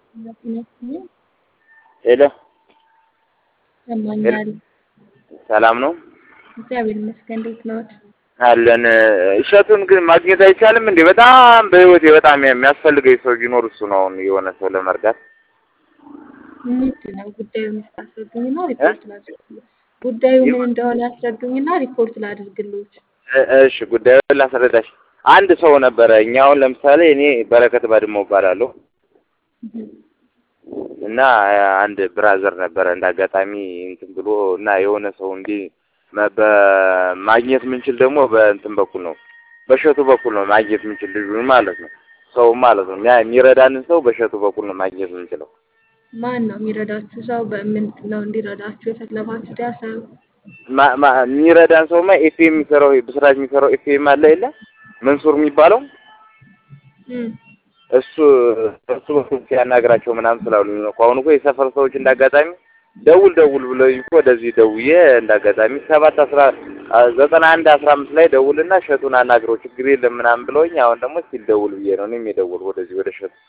ሄሎ ይሰማኛል። ሰላም ነው እግዚአብሔር ይመስገን። እንዴት ነዎት? አለን። እሸቱን ግን ማግኘት አይቻልም እንዴ? በጣም በህይወቴ በጣም የሚያስፈልገኝ ሰው ቢኖር እሱ ነው። አሁን የሆነ ሰው ለመርዳት ምንድን ነው ጉዳዩን ያስረዱኝና ሪፖርት ላድርግልዎት። ጉዳዩ ምን እንደሆነ ያስረዱኝና ሪፖርት ላድርግልዎት። እ- እሺ ጉዳዩን ላስረዳሽ። አንድ ሰው ነበረ። እኛ አሁን ለምሳሌ እኔ በረከት ባድመው እባላለሁ እና አንድ ብራዘር ነበረ እንደ አጋጣሚ እንትን ብሎ እና የሆነ ሰው እንዲህ መ- በማግኘት የምንችል ደግሞ በእንትን በኩል ነው በእሸቱ በኩል ነው ማግኘት የምንችል ልጁን ማለት ነው ሰው ማለት ነው ያ የሚረዳንን ሰው በእሸቱ በኩል ነው ማግኘት የምንችለው። ማን ነው የሚረዳችሁ ሰው? በምንድን ነው እንዲረዳችሁ የፈለጋችሁት? ያ ሰው ማ- ማ- የሚረዳን ሰውማ ኤፍኤም የሚሰራው ብስራት የሚሰራው ኤፍኤም አለ የለ መንሱር የሚባለው እም፣ እሱ እሱ በኩል ሲያናግራቸው ምናምን ስላሉኝ ነው እኮ። አሁን እኮ የሰፈር ሰዎች እንዳጋጣሚ ደውል ደውል ብለውኝ እኮ ወደዚህ ደውዬ እንዳጋጣሚ ሰባት አስራ ዘጠና አንድ አስራ አምስት ላይ ደውልና እሸቱን አናግረው ችግር የለም ምናምን ብለውኝ አሁን ደግሞ ሲል ደውል ብዬ ነው እኔም የደወልኩ ወደዚህ ወደ እሸቱ